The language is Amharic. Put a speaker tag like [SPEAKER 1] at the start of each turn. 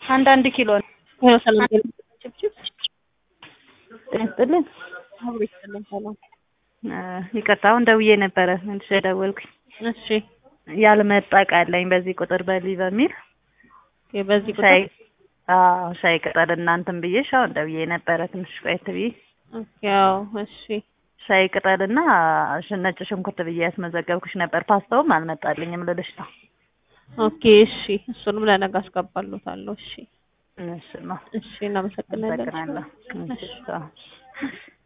[SPEAKER 1] አንድ አንድ ኪሎ ነው።
[SPEAKER 2] ሄሎ ሰላም ጭብጭብ
[SPEAKER 1] ጤና ይስጥልኝ።
[SPEAKER 2] አብሮ ይስጥልኝ። ሰላም
[SPEAKER 1] እ ይቅርታ አሁን ደውዬ ነበረ መልሼ ደወልኩኝ።
[SPEAKER 2] እሺ
[SPEAKER 1] ያልመጣ እቃ አለኝ በዚህ ቁጥር በሊ በሚል
[SPEAKER 2] ኦኬ። በዚህ
[SPEAKER 1] ሻይ
[SPEAKER 2] ቁጥር
[SPEAKER 1] አዎ ሻይ ቅጠል እናንትን ብዬሽ አሁን ደውዬ ነበረ ትንሽ ቆየት ብዬ
[SPEAKER 2] ኦኬ። አዎ እሺ
[SPEAKER 1] ሻይ ቅጠልና ሽ- ነጭ ሽንኩርት ብዬ ያስመዘገብኩሽ ነበር። ፓስታውም አልመጣልኝም ልልሽ ነው።
[SPEAKER 2] ኦኬ። እሺ እሱንም ለነገ አስገባልዎታለሁ። እሺ
[SPEAKER 1] እሺ ነው
[SPEAKER 2] እሺ እናመሰግናለን።
[SPEAKER 1] አመሰግናለሁ።
[SPEAKER 2] እሺ
[SPEAKER 1] እሺ አዎ።